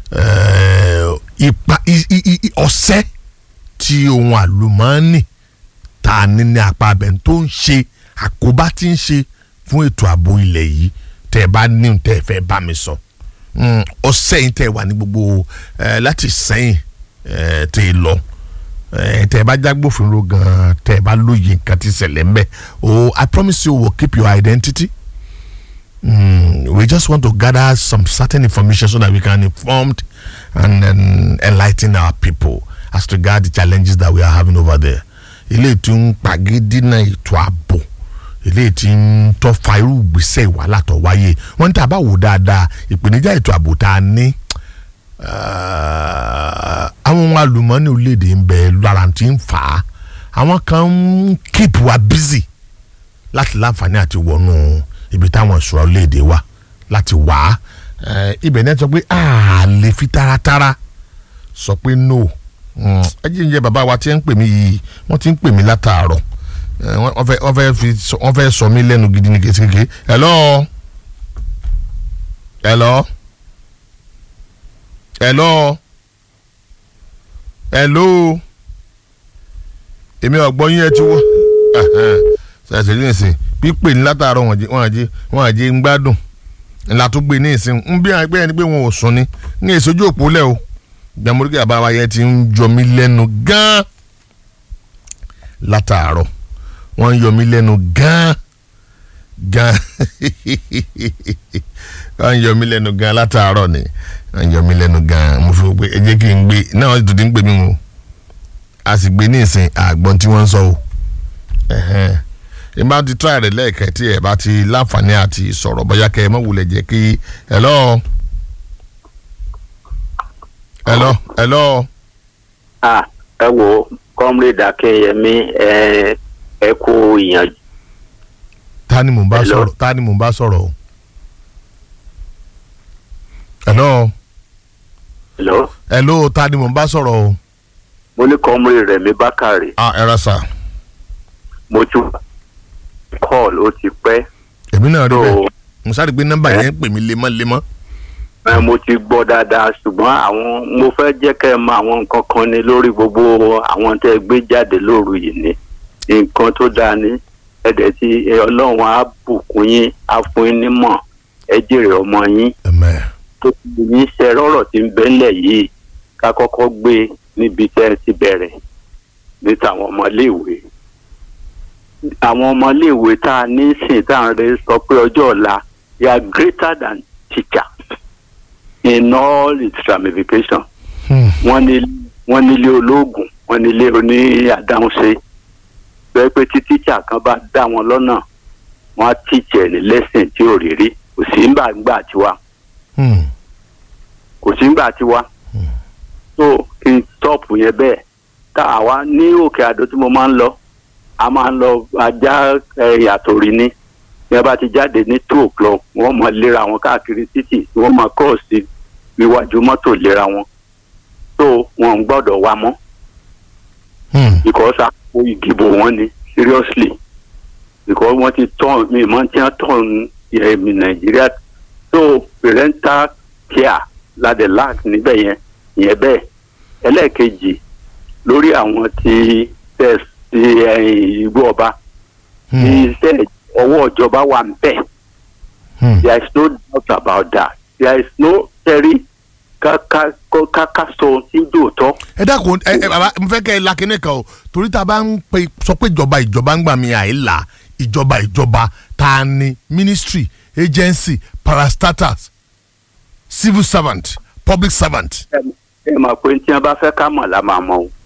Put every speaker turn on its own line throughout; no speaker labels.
eh, ipa i- i- i- ọ̀sẹ́ tí ohun àlùmọ́ọ́nì tá a ní ní apá abẹ́ tó ń ṣe àkóbá tí ń ṣe fún ètò ààbò ilẹ̀ yìí tẹ́ ẹ bá ní ohun tẹ́ ẹ fẹ́ bá mi sọ Mm, ọ̀sẹ̀ yìí tẹ́ ẹ wà ní gbogbo eh, láti sẹ́yìn eh, tẹ́ ẹ lọ eh, tẹ́ ẹ bá jágbófinró gan-an tẹ́ ẹ bá lóye nǹkan tí ṣẹlẹ̀ ń bẹ̀ oh I promise you will keep your identity. Mm, we just want to gather some certain information so that we can inform and then enlighten our people as regard the challenges that we are having over there. ilé tí ń pàgídínà ètò ààbò ilé tí ń tọ́fà irú ìgbésẹ̀ ìwàhálà tó wáyé wọ́n ń tà bá wò dáadáa ìpèníjà ètò ààbò tá a ní ah, àwọn ohun àlùmọ́ọ́nì orílẹ̀-èdè ń bẹ lára tí ń fà á àwọn kan ń keep wa busy láti láǹfààní àti wọnú ibi táwọn ìṣúra orílẹ̀-èdè wa láti wá Eh, ibẹ̀ náà sọ pé a lè fi taratara sọ pé no Mm, ẹ jí ń jẹ bàbá wa tí ń pè mí yìí wọ́n ti ń pè mí látàárọ̀ Eh, wọ́n wọ́n fẹ́ wọ́n fẹ́ fi sọ- wọ́n fẹ́ sọ mí lẹ́nu gidi ní kékeré hello hello hello hello èmi ọ̀gbọ́n yín ẹ ti wọ́ ṣàṣẹ ní ìsìn pípé ní látàárọ̀ wọ́n àjẹ wọ́n àjẹ wọ́n àjẹ ń gbádùn ńlá tó gbé ní ìsìn ń bí àgbẹ̀ ẹni pé wọn ò sùn ni ní ìsojú òpó lẹ̀ o gbàmúrígà bàbá yẹn ti ń jọ mí lẹ́nu gan-an látàárọ̀ wọ́n ń yọ mí lẹ́nu gan-an gan wọ́n ń yọ mí lẹ́nu gan látàárọ̀ ni wọ́n ń yọ mí lẹ́nu gan mo fi wò pé ẹ jẹ́ kí n gbé náà wọ́n ti tún ti ń pè mí o a sì gbé ní ìsìn àgbọn tí wọ́n ń sọ o ẹ̀hẹ́n ẹ bá ti try rẹ̀ lẹ́ẹ̀kẹ́ tí ẹ bá ti láǹfààní àti sọ̀rọ̀ bóyá kẹ́ ẹ mọ̀ wulẹ̀ jẹ́ kí hello hello hello
ah ẹ wo comrade akínyẹmí ẹ ẹ kú ìyànjú
ta ni mò ń bá
Hello.
sọ̀rọ̀ ta ni mò ń bá sọ̀rọ̀ o hello
lọ
hello ta ni mò ń bá sọ̀rọ̀ o
mo ní comrade rẹmi bákàrè
ah ẹ ra sà
mo tún call ó ti pẹ́
èmi náà rí
so
bẹ́ẹ̀ mo sáré gbé nọ́mbà yẹn ń pè mí lemọ́lemọ́
ẹ, mo ti gbọ́ dáadáa ṣùgbọ́n àwọn mo fẹ́ jẹ́ kẹ́ ẹ mọ àwọn nǹkan kan ní lórí gbogbo àwọn tẹ́ ẹ gbé jáde lóru yìí ni nǹkan tó dáa ní ẹ̀dẹ̀ tí ẹ, ọlọ́run á bùkún yín á fún yín nímọ̀ ẹ jèrè ọmọ yín
ẹ̀mẹ́
tó ti ní iṣẹ́ rọ́rọ̀ tí ń bẹ́lẹ̀ yìí ká kọ́kọ́ gbé níbi tẹ́ ẹ ti bẹ̀rẹ̀ ní tàwọn ọmọléèwé. àwọn ọmọléèwé tá a ní sìn tá à ń rẹ sọ pé ọjọ́ ọ̀la they are greater than teacher in all its ramifications.
Hmm.
wọ́n ní wọ́n nílé olóògùn wọ́n nílé oní àdáhùnṣe bẹ́ẹ̀ pé tí tíṣà kan bá dá wọn lọ́nà wọ́n á tíṣẹ̀ ní lẹ́sìn tí ò rí rí kò sí ń bà ń gbà tiwa
Hmm.
kò sí ńgbà tí wá so kí n stọ́ọ̀pù yẹn bẹ́ẹ̀ tá a wá ní òkè àdó tí mo máa ń lọ a máa ń lọ ajá yàtọ̀ rí ní bí a bá ti jáde ní two o'clock wọ́n máa léra wọn káàkiri títì tí wọ́n máa kọ́ọ̀sì níwájú mọ́tò léra wọn so wọn ò gbọ́dọ̀ wá mọ́
Hmm.
because àpò ìdìbò wọn ni seriously because wọ́n ti tán mi mọ́ tí wọ́n tán ẹ̀mí nàìjíríà so parental care la the lack níbẹ̀ yẹn yẹn bẹ́ẹ̀ ẹlẹ́ẹ̀kejì lórí àwọn tí test ti ẹ̀yìn ìlú ọba tí
Hmm.
iṣẹ́ ọwọ́ ìjọba wà ń bẹ̀
Hmm.
there is no doubt about that there is no tẹ́rí ká ká ká ká sọ ohun tí dòótọ́.
ẹ dákun ẹ ẹ bàbá mo fẹ́ kẹ́ ẹ la kíní kan o torí tá a bá ń pe sọ pé ìjọba ìjọba ń gbà mí àìlà ìjọba ìjọba ta ni ministry agency parastatals civil servant public servant.
ẹ ẹ mọ̀ pé tí wọ́n bá fẹ́ ká mọ̀ la máa mọ̀ o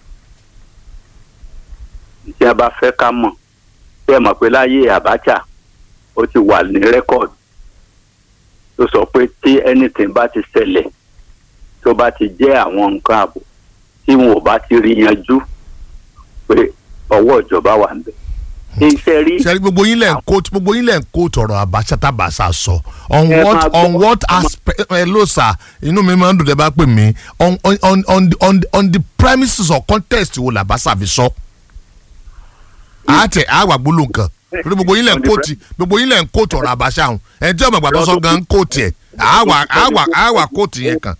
tí wọ́n bá fẹ́ ká mọ̀ ẹ mọ̀ pé láyé Abacha ó ti wà ní rẹ́kọ̀d tó sọ pé tí anything bá ti ṣẹlẹ̀ tó bá ti jẹ́ àwọn nǹkan ààbò tí wọn ò bá ti rí yanjú pé ọwọ́ ìjọba wà ń bẹ̀. iṣẹ́ rí
sẹ́ni gbogbo yín lẹ̀ ń kó gbogbo yín lẹ̀ ń kó tọrọ Abacha tábàṣà sọ on
Ẹ
what
máa gbọ́-
on what aspect ẹ ló sà inú mi máa ń dùn tẹ́ bá pè mí on on on on the on the on the premises or context wo làbáṣà fi sọ. àtẹ àwà gbóló nǹkan torí gbogbo yín lẹ̀ ń kó ti gbogbo yín lẹ̀ ń kó tọrọ Abacha hàn ẹni tí ọmọ ìgbà tó sọ gan ń kó tiẹ̀ àwà àwà àwà kó tiẹ̀ kan.